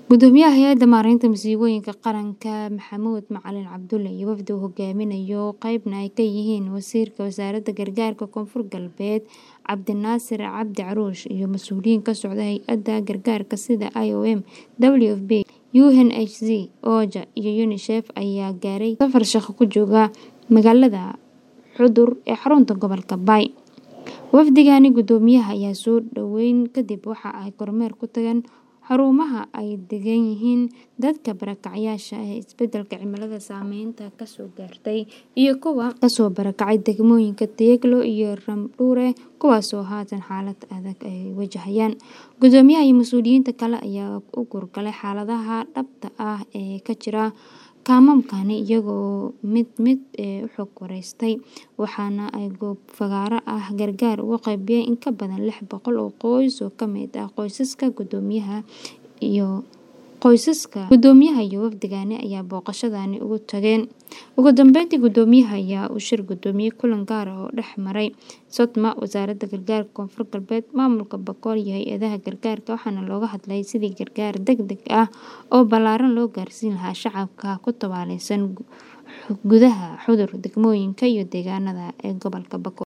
Gudoomiyaha Hay'adda Maareynta Masiibooyinka Qaranka Maxamuud Macalin Cabdulle iyo wafdi uu hogaaminayo qaybna ay ka yihiin Wasiirka Wasaaradda Gargaarka Koonfur Galbeed Cabdinaasir Cabdi Caruush iyo mas'uuliyiin ka socda hay'adaha gargaarka sida IOM, WFP, UNHCR, OCHA iyo UNICEF ayaa gaaray safar shaqo ku jooga magaalada Xudur ee xarunta gobolka Bay. Wafdigani gudoomiyaha ayaa soo dhaweyn kadib waxa ay kormeer ku tageen xarumaha ay degan yihiin dadka barakacayaasha ah ee isbeddelka cimilada saameynta ka soo gaartay iyo kuwa ka soo barakacay degmooyinka Tiyaglo iyo Ramdhuure kuwaasoo haatan xaalad adag ay wajahayaan. Gudoomiyaha iyo mas'uuliyiinta kale ayaa u kuurgalay xaaladaha dhabta ah ee ka jira kaamamkani iyagoo mid mid u xog wareystay, waxaana ay goob fagaare ah gargaar ugu qaybiyeen in ka badan lix boqol oo qoys oo ka mid ah qoysaska gudoomiyaha iyo qoysaska gudoomiyaha iyo wafdigani ayaa booqashadani ugu tageen. Ugu dambeyntii, gudoomiyaha ayaa u shir gudoomiyay kulan gaar ah oo dhex maray SOTMA, Wasaaradda Gargaarka Koonfur Galbeed, Maamulka Bakool iyo hay'adaha gargaarka waxaana looga hadlayay sidii gargaar degdeg ah oo ballaaran loo gaarsiin lahaa shacabka ku tabaaleysan gudaha Xudur, degmooyinka iyo deegaanada ee gobolka Bakool.